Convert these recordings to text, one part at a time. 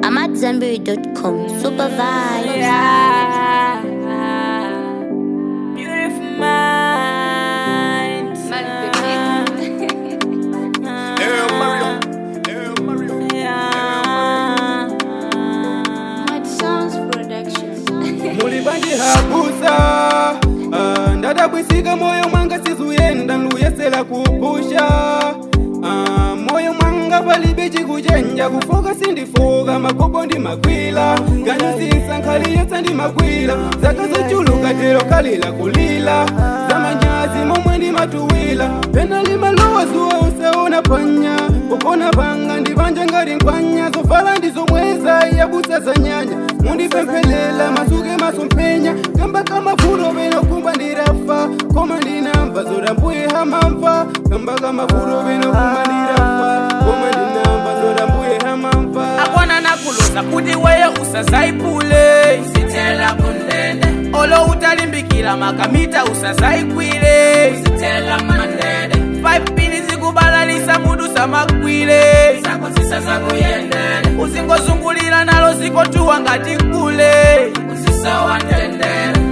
AmadZanbury.com. Super vibes. Yeah. Beautiful minds. Hey, Mario. Hey, Mario. Yeah. mulibandi habusa Ah, ndadabwisika moyo mwanga sizuyenda nduyesela kupusha Ah, moyo mwanga palibe chikuchenja kufoka sindifoka makobo ndi magwila nganyusisa nkhali yotsa ndi magwila zaka zochuluka tero kalila kulila zamanyazi momwe ndi matuwila pena limalowa zuwa usaona panya popona panga ndipanja ngati nkwanya zovala ndizomweza yabusa za nyanya mundipemphelela masuke masomphenya kamba kamavuto pena kumba ndirafa koma ndinamva zodambuye hamamva kamba kamavuto pena kumba ndirafa koma ndinamva zodambuye hamamva akwana nakuluza kuti weye usazayiphule usithela kundende olo utalimbikila makamita usazayikwile usithela mandende 5 pini zikubalalisa mutu samagwile zakosisa zakuyendele uzingozungulira nalo zikotuwa ngati kule usisawatendele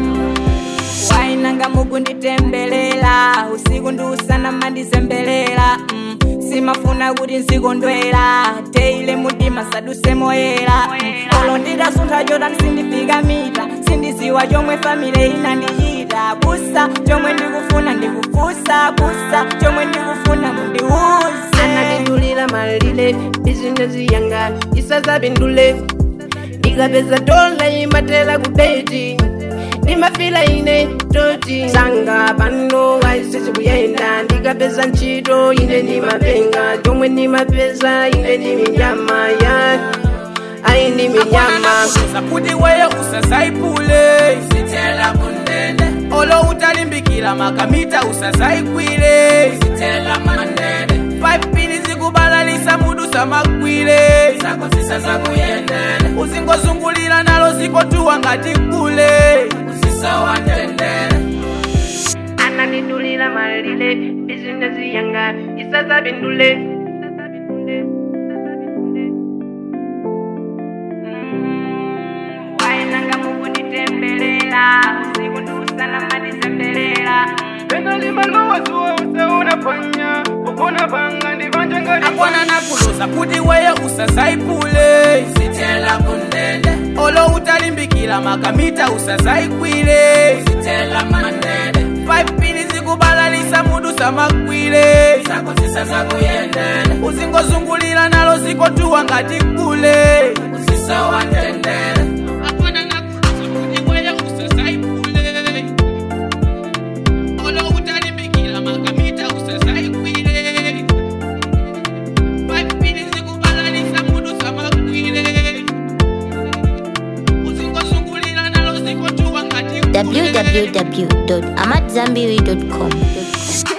wainanga mukunditembelela usiku ndiusana mandizembelela mm. simafuna kuti nzikondwera teile mudima saduse moyera mm. olo ndidasuntha jota sindifika mita sindiziwa chomwe famile inandichita busa chomwe ndikufuna ndikufusa busa chomwe ndikufuna mundiuze anandidulira malile bizinesi yanga isazapindule ndikapeza dola imatela kubeti ndimafila ine toti sanga pano waisisi kuyenda ndikapeza ntchito ine ndimapenga chomwe ndimapeza ine ndi minyama ya ayi ndi minyama nakuza kuti weye usazayiphule usithela kundende olo utalimbikila makamita usazayikwile usithela mandende 5 pini zikubalalisa mutu samagwile zakosisa zakuyendele uzingozungulira nalo zikotuwa ngati kule usisawatendele anandidulira malile bizinesi yanga isazapindule wainanga mukunditembelela usiku ndiusana mandizembelela pena limalowa zuwa usaona panya popona panga ndipanja ngati akwana nakuluza kuti weye usazayiphule usithela kundende olo utalimbikila makamita usazayikwile usithela mandende 5 pini zikubalalisa mutu samagwile zakosisa zakuyendele uzingozungulira nalo zikotuwa ngati kule usisawatendele akwana nakuluza kuti weye usazayiphule olo utalimbikila makamita usazayikwile Pipini zikubalalisa mutu samagwile uzingozungulira nalo zikotuwa ngati kule. www.amadzanbury.com.